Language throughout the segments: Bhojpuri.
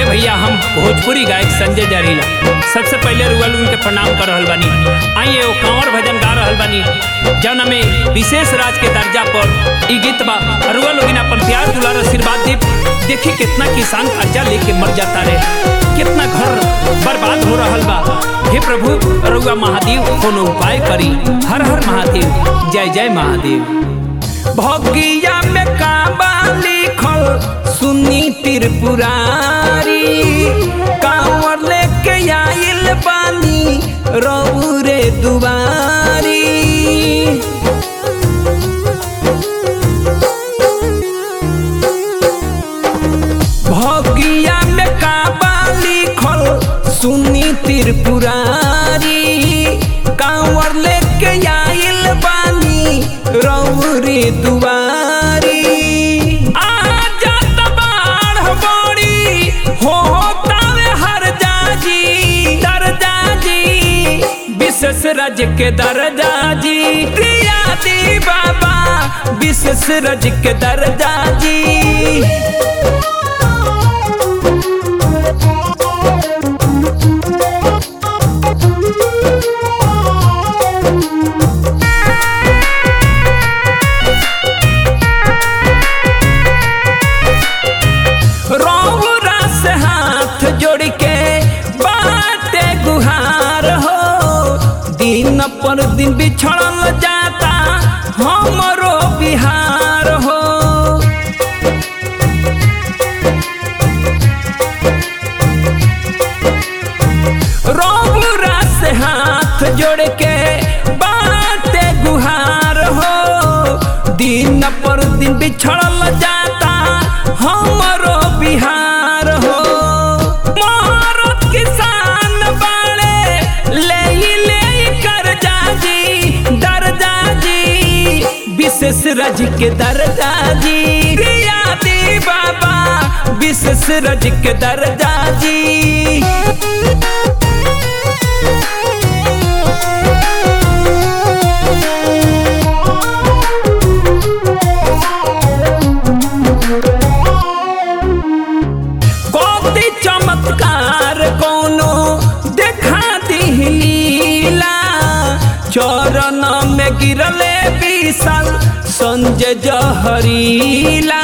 भैया हम भोजपुरी गायक संजय जरीला सबसे पहले रुआ लोगन के प्रणाम कर रहल बानी आई एगो कांवर भजन गा रहल बानी जौन में विशेष राज के दर्जा पर ई गीत बा रुआ लोगन अपन प्यार दुलार आशीर्वाद दे देखी कितना किसान कर्जा लेके मर जाता रे कितना घर बर्बाद हो रहल बा हे प्रभु रुआ महादेव कोनो उपाय करी हर हर महादेव जय जय महादेव भगिया में काबा लिखल सुनी त्रिपुरारी कांवर लेके आइल बानी रौरे दुबारी भगिया में काबा लिखल सुनी त्रिपुरारी कांवर लेके आइल बानी रौरे दुआरी आजा तबाड़ बड़ी हो तावे हर जाजी दर जाजी विशेष रज के दर्जा जी प्रिया दी बाबा विशेष रज के दर्जा जी रौरा से हाथ जोड़ के बाटे गुहार हो दिन पर दिन बिछड़ल जाता हमरो बिहार हो रौरा से हाथ जोड़ के बाटे गुहार हो दिन पर दिन बिछड़ल जाता हमरो बिहार हो मोहरत किसान बाड़े ले ले कर जाजी दर्जा जी विशेष रज के दर्जा जी प्रिया दी बाबा विशेष रज के दर्जा जी कोती चमत्कार कोनो देखा दिहलीला चरण में गिरले विशाल संजय जहरीला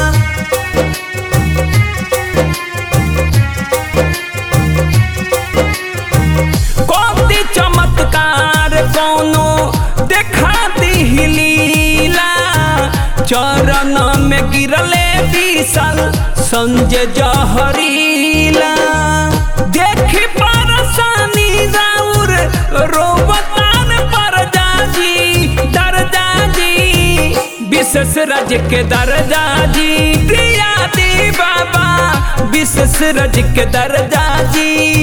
कोती चमत्कार कोनो देखा दिहलीला चरण में गिरले विशाल संजय जहरीला देखी परसानी राउर रोबतान पर जाजी दर्जा जी विशेष रज के दर्जा जी प्रिया दी बाबा विशेष रज के दर्जा जी